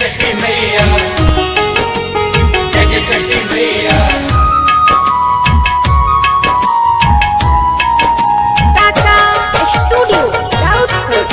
छठी मैया जय जय छठी मैया Tata Studio Doubtful.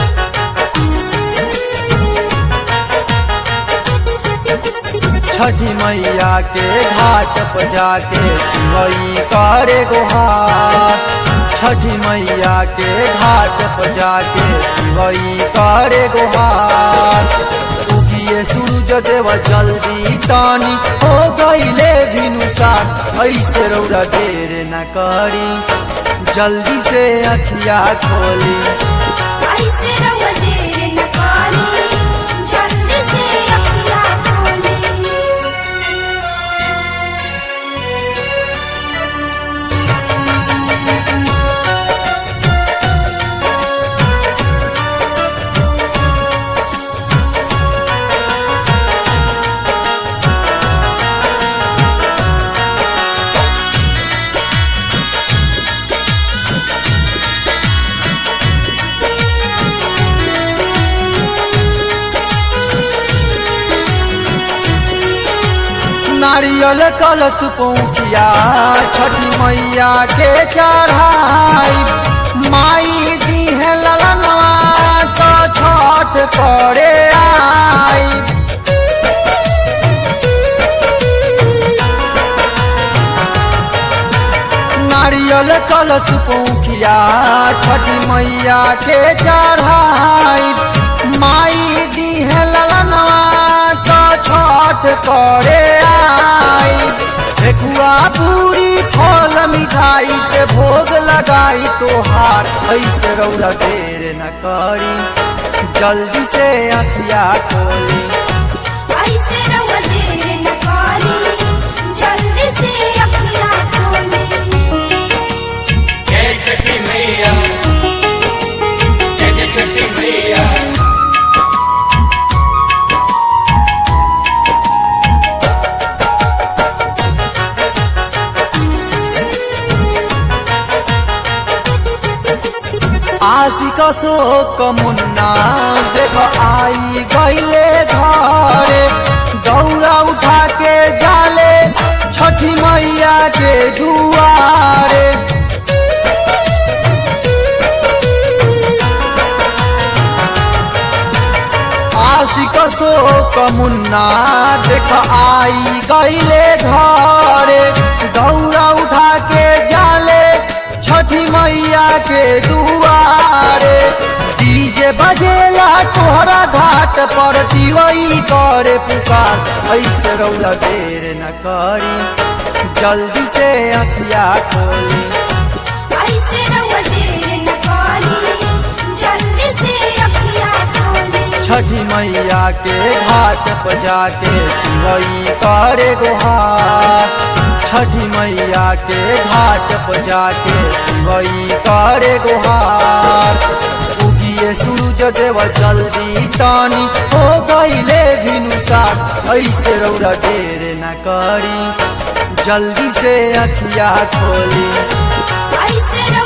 छठी मैया के घाट पर जाके वही करे गुहार छठी मैया के घाट पर जाके वही करे गुहार उगिए सूरज देव जल्दी तानी हो गईले भिनुसार ऐसे रौरा देर न करी जल्दी से अखिया खोली ऐसे रहुआ देर न करी, जल्दी से अखियाँ खोली। नारियल कलश पौखिया छठी मैया के चढ़ाई माई दी है ललनवा तो छठ करे आई नारियल कलश पौखिया छठी मैया के चढ़ाई माई दी है ललनवा तो छठ करे आई ठेकुआ पूरी फल मिठाई से भोग लगाई तोहार ऐसे रौरा देर न करी जल्दी से अखिया खोली ऐसे रहुआ देर न करी, जल्दी से अखियाँ खोली। जय छठी मैया जय जय छठी मैया आशिक शोक मुन्ना देख आई गईले घरे दौड़ा उठा के जाले छठी मैया के दुआरे आशिक शोक मुन्ना देख आई गईले घरे दौड़ा उठा के जाले छठी मैया के दुआरे डीजे बजेला तोहरा घाट पर दिवई करे पुकार ऐसे रौला देर न करी जल्दी से अखिया खोली ऐसे रहुआ देर न करी, जल्दी से अखियाँ खोली। छठी मैया के घाट पर जाके वही करे गुहार छठी मैया के घाट पर जाके वही करे गुहार उगिए सूरज देव जल्दी तानी हो गईले भिनुसार ऐसे रौरा देर न करी जल्दी से अखिया खोली ऐसे रहुआ